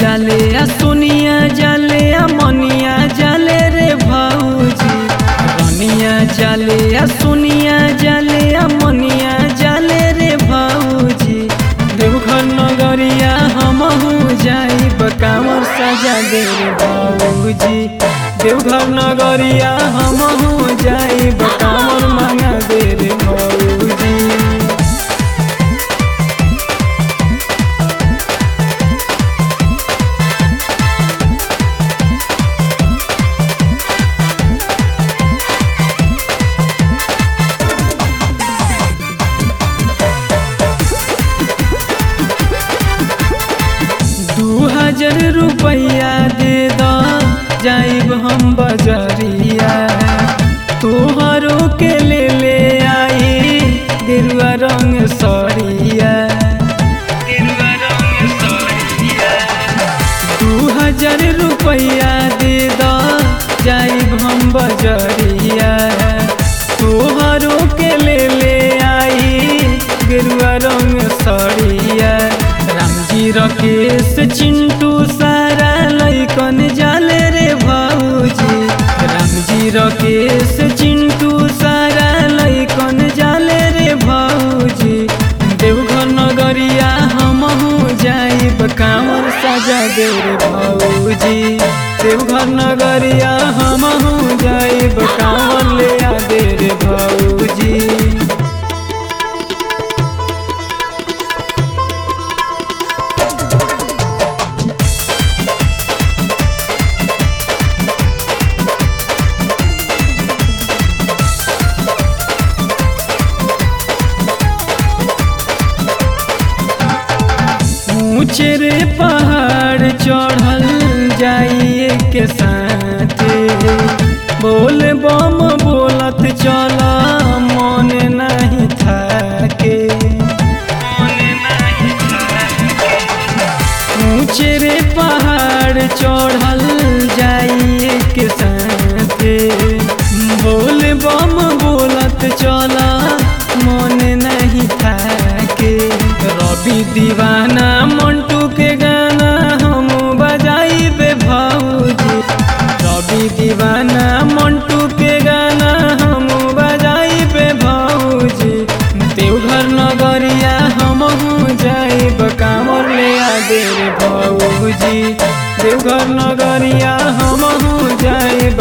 जाले आ सोनिया जाले आ मनिया जाले रे भौजी रनिया जाले आ सोनिया जाले आ मनिया जाले रे भौजी देवघर नगरिया हमहू जाई बकावर सजा दे रे भौजी देवघर नगरिया हमहू जाई बकावर मांगा दे रे भौजी दू हजार रुपया दे द जाइब हम बजरिया तोहरो के ले ले आई गेरुआ रंग सरिया दू हजार रुपया दे द जाइब हम बजरिया तोहरो के ले ले आई गेरुआ रंग सरिया रामजी रकेश चिंटू सारा लैकन जाले रे भौजी रामजी रकेश चिंटू सारा लैकन जाले रे भौजी देवघर नगरिया हमहू जाइब कांवर सजा दे रे भौजी देवघर नगरिया हमहू जाइब कांवर ले आ दे रे भौजी ऊंचे रे पहाड़ चढ़ल जाइए के साथे बोल बम बोलत चल मन नहीं थाके ऊंचे रे पहाड़ चढ़ल जाइए के साथे बोल बम बोलत चल मन नहीं थाके रवि दीवाना मंटू के गाना हम बजाइबे भौजी रवि दीवाना मंटू के गाना हम बजाइबे भौजी देवघर नगरिया हमहू जाइब कामर ले आ दे रे भौजी देवघर नगरिया हमहू जाइब